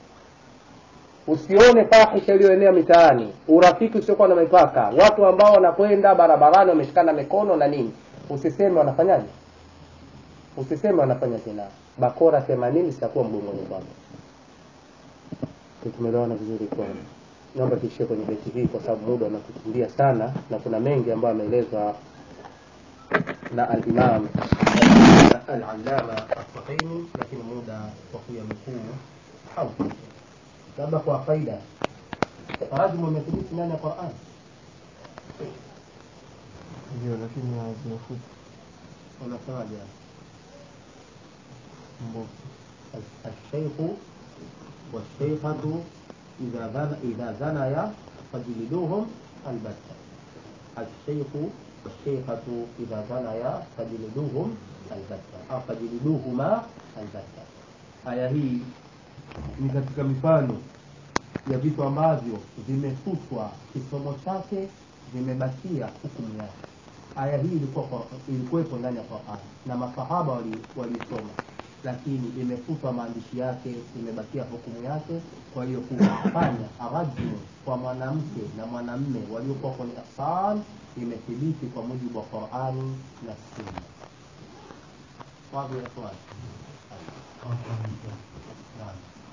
usione fahisha iliyoenea mitaani urafiki usiokuwa na mipaka watu ambao wanakwenda barabarani wameshikana mikono na nini usiseme wanafanyaje usiseme wanafanya zinaa bakora themanini zitakuwa mgongoni kwako tumeelewana vizuri kwa naomba tuishie kwenye beti hii kwa sababu muda unatukimbia sana na kuna mengi ambayo ameelezwa na al-Imam al-Allama al-Fahimi lakini muda wa kuyanukuu haupo labda kwa faida rajmu umethibiti ndani ya Qur'an ndio lakini hazinafuta unasemaje mbovu الشيخ والشيخة إذا زن إذا زنيا فجلدوهم البتة الشيخ والشيخة إذا زنيا فجلدوهم البتة أو فجلدوهما البتة aya hii ni katika mifano ya vitu ambavyo vimefutwa kisomo chake vimebakia hukumu yake aya hii ilikuwa kwa- ilikuwepo ndani ya Qur'an na masahaba wali- waliisoma lakini imefutwa maandishi yake imebakia hukumu yake kwa hiyo kufanya arajmu kwa mwanamke na mwanamme waliokuwa kwenye ihsan imethibiti kwa mujibu wa Qur'ani na Sunna wazi ya swali Naam.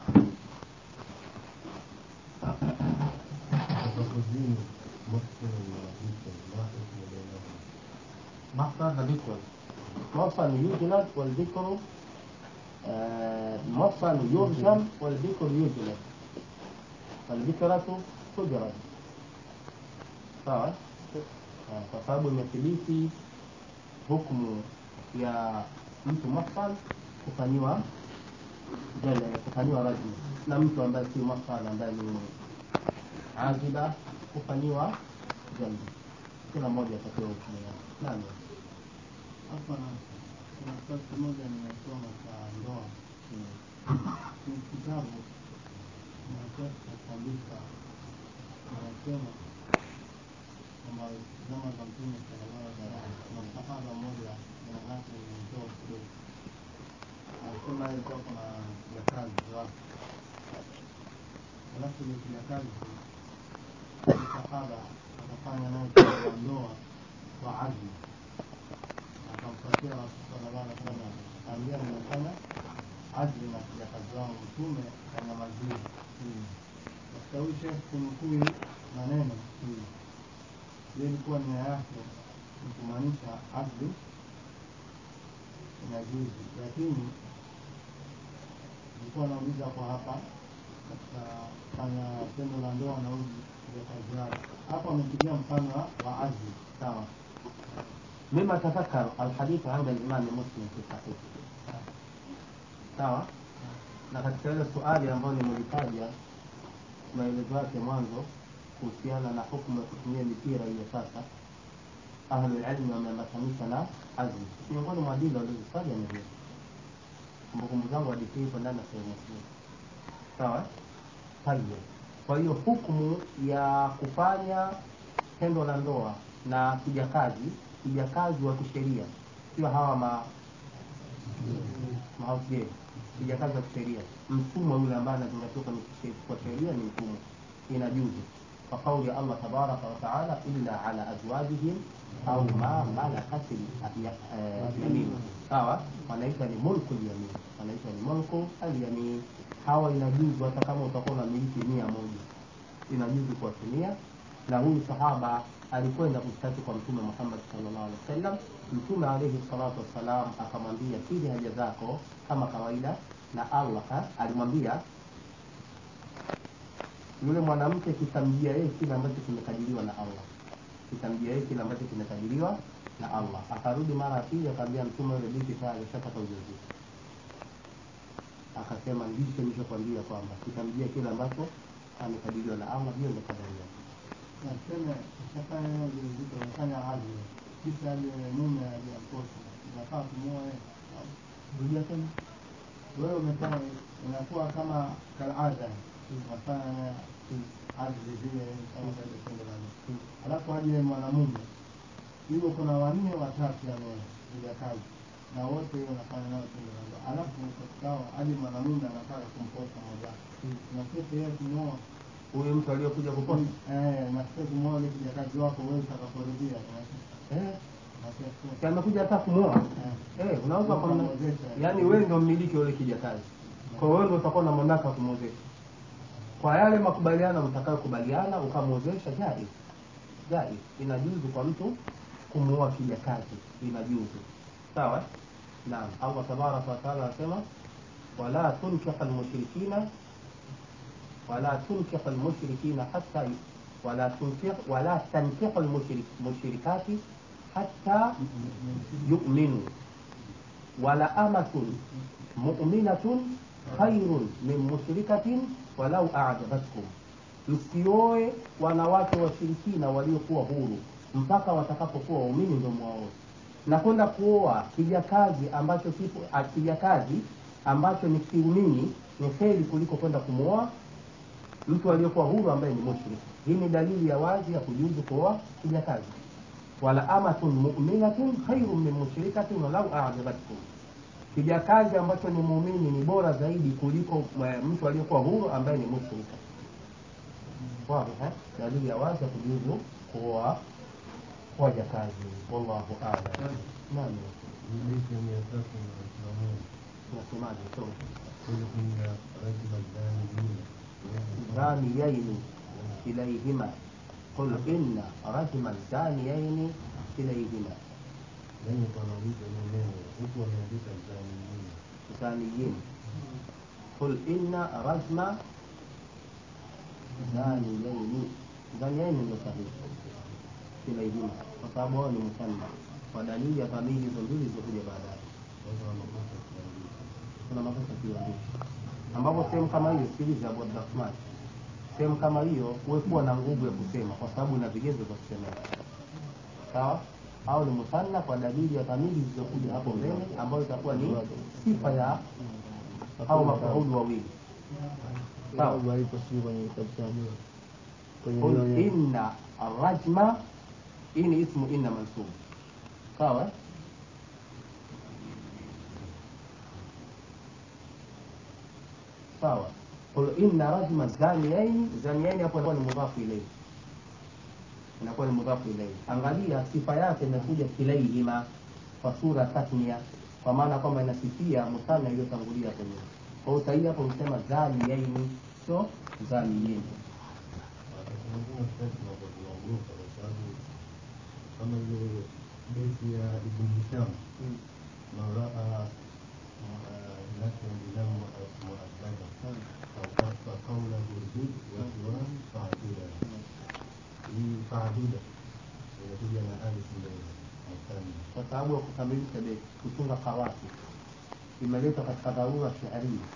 kuzini mafsiri na vitu na hukumu bainahum مصدر ذكر مصدر يجلد والذكر آه، مصدر يرجم والذكر يجلد والذكرة تجرد sawa Ah, kwa sababu imethibiti hukumu ya mtu mafsal kufanyiwa jele kufanyiwa rajmu na mtu ambaye si mafsal ambaye ni aziba kufanyiwa jaldi kila mmoja atapewa hukumu yake nani hapa kuna kitabu kimoja nimesoma cha ndoa ni kitabu nakabisa anasema kwamba zama za mtume sallallahu alaihi wasallam kuna sahaba moja jina lake ni mtoa kidogo anasema ilikuwa kuna kijakazi wake, alafu ile kijakazi sahaba akafanya naye tendo la ndoa kwa azmi, akamfuatia Rasul sallallahu alaihi wasallam akaambia, nimefanya azmi na kijakazi wangu, Mtume kanyamazia. Katika huyu shekh kunukuu maneno hiyo ilikuwa nia yake ni kumaanisha azmi inajuzi, lakini nilikuwa nauliza kwa hapa katika fanya tendo la ndoa na uji ya kazi yake hapa amepigia mfano wa- wa azmi sawa mima tafakar alhadithu anda limami muslim fi sahihi sawa na katika ile suali ambayo nimelitaja maelezo yake mwanzo kuhusiana na hukumu ya kutumia mipira hiyo sasa ahlulilmi wameambatanisha na azmi miongoni mwa dili waliozitaja ni hiyo kumbukumbu zangu hadithi hii iko ndani ya sehemu muslim sawa tayeb kwa hiyo hukumu ya kufanya tendo la ndoa na kijakazi kijakazi wa kisheria sio hawa ma mahausgeni kijakazi wa kisheria mtumwa yule ambaye anazingatiwa kwenye kishe- kwa sheria ni mtumwa inajuzu kwa kauli ya allah tabaraka wataala illa ala azwajihim au ma malakat yamin sawa wanaita ni mulku lyamin wanaita ni mulku alyamin hawa inajuzu hata kama utakuwa na miliki mia moja inajuzu kuwatumia na huyu sahaba alikwenda kushtaki kwa mtume muhammad sallallahu alaihi wasallam mtume alaihi salatu wassalam akamwambia siri haja zako kama kawaida na allah ha, alimwambia yule mwanamke kitamjia yeye kile ambacho kimekadiriwa na allah kitamjia yeye kile ambacho kimekadiriwa na allah akarudi mara ya pili akaambia mtume yule binti tayari ashapata ujauzito akasema ndicho nilichokwambia kwamba kitamjia kile ambacho amekadiriwa na allah hiyo ndio kadari yake na tuseme ushafanya hiyo ujauzito umefanya azmi kisha yule mume aliyamkosa unafaa kumuoa yeye au rudia tena wewe umefanya inakuwa kama kalada unafanya naye azmi vile kama vile tendo la ndoa alafu aje mwanamume hivyo kuna wanne watatu yani vijakazi na wote hiyo wanafanya nao tendo la ndoa alafu katika hao aje mwanamume anataka kumposa mmoja na sasa yeye kumuoa huyu mtu aliyokuja kuposa eh na sasa kumuoa ile kijakazi wako wewe utakaporudia eh, na sasa si amekuja hata kumwoa eh, unaweza kwa Unamwozesha. yaani wewe ndio mmiliki wa yule kijakazi kwa hiyo wewe ndio utakuwa na mamlaka ya kumwozesha kwa yale makubaliano mtakayokubaliana ukamwozesha jaiz jaiz inajuzu kwa mtu kumuoa kijakazi inajuzu sawa naam allah tabaraka wataala anasema wala tunkiha almushrikina ولا تنكح المشركين حتى ولا تنكح ولا تنكح المشرك المشركات حتى يؤمنوا ولا أمة مؤمنة خير من مشركة ولو أعجبتكم msioe wanawake washirikina waliokuwa huru mpaka watakapokuwa waumini ndo mwaoe na kwenda kuoa kijakazi ambacho kipo ah, kijakazi ambacho ni kiumini ni heri kuliko kwenda kumwoa mtu aliyekuwa huru ambaye ni mushrik hii ni dalili ya wazi ya kujuzu kuoa kijakazi wala amatun mu'minatun khairun min mushrikatin walau a'jabatkum kijakazi ambacho ni muumini ni bora zaidi kuliko eh, mtu aliyekuwa huru ambaye ni mushrika wazi eh? dalili ya wazi ya kujuzu kuoa wajakazi wallahu a'lam nani ليس ميثاق الإسلامون unasemaje so قل إن رجل الزانيين زانيين إليهما قل إن رجم الزانيين إليهما لن يتنويد منه حكم يدك الزانيين زانيين قل إن رجم زانيين زانيين ndio sahihi إليهما kwa sababu wao ni musanna kwa dalili ya dhamiri hizo mbili zilizokuja baadaye وهو مقصد التعليم kuna makosa kiuandishi ambapo sehemu kama hiyo sikiliza Abu Abdurrahman sehemu kama hiyo huwe kuwa na nguvu ya kusema kwa sababu ina vigezo vya kusemea sawa au ni musanna kwa dalili ya dhamiri zilizokuja hapo mbele ambayo itakuwa ni sifa ya au mafuulu wawili sawa sababu haipo sijui kwenye kitabu cha Mungu. kwenye qul hiyo neno. inna arrajma hii ni ismu inna mansub sawa sawa qul inna rajma zaniyaini zaniyaini hapo inakuwa ni mudhafu ilayhi inakuwa ni mudhafu ilayhi angalia sifa yake imekuja kilaihima kwa sura tasnia kwa maana kwamba inasifia mutana iliyotangulia kwenye kwa hiyo sahihi hapo msema zaniyaini sio zaniyeni wakati mwingine sasa tunakuwa tunaogopa kwa sababu kama ile besi ya Ibn Hisham man raa nafsa bilam muaddaba fakasa qawlahu zid wa siwa fa'duda hii fa'duda inakuja na alif mbele mutani kwa sababu ya kukamilisha beti kutunga kawati imeletwa katika dharura shiaria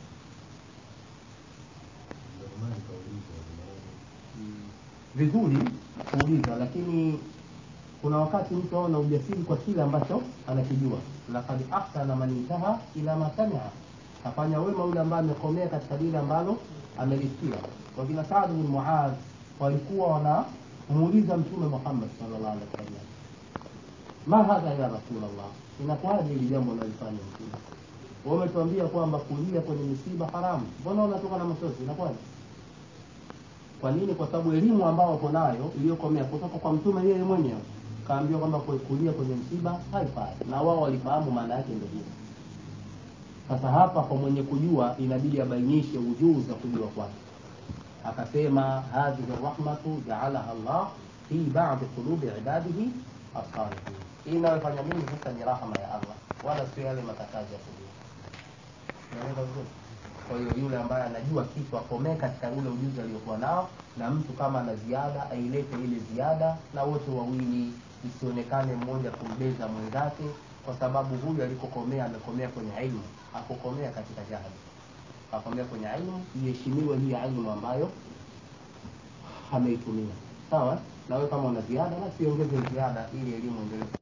ndio maana nikauliza maana vizuri kuuliza lakini kuna wakati mtu aona ujasiri kwa kile ambacho anakijua lakad ahsana man intaha ila ma samia afanya wema yule ambaye amekomea katika lile ambalo amelisikia wakina saad bin muadh walikuwa wanamuuliza mtume muhammad sallallahu alaihi wasallam ma hadha ya rasulllah inakuwaje hili jambo unalifanya mtume Wewe umetuambia kwamba kulia kwenye misiba haramu mbona unatoka na machozi inakuwaje kwa nini kwa sababu elimu ambao wako nayo iliyokomea kutoka kwa mtume yeye mwenyewe kaambiwa kwamba ku- kulia kwenye msiba haifai na wao walifahamu maana yake ndio hiyo sasa hapa kwa mwenye kujua inabidi abainishe ujuzi wa kujua kwake akasema hadhihi rahmatu jaalaha Allah fi ba'di qulubi ibadihi as-salihin hii inayofanya mimi sasa ni rahma ya Allah wala sio yale makatazo ya kulia Unaelewa vizuri? Kwa hiyo yule ambaye anajua kitu akomee katika ule ujuzi aliokuwa nao, na mtu kama ana ziada ailete ile ziada, na wote wawili isionekane mmoja kumbeza mwenzake, kwa sababu huyu alikokomea amekomea kwenye ilmu, akukomea katika jahili, akomea kwenye ilmu. Iheshimiwe hii ilmu ambayo ameitumia. Sawa, na wewe kama una ziada, basi ongeze ziada ili elimu endelee.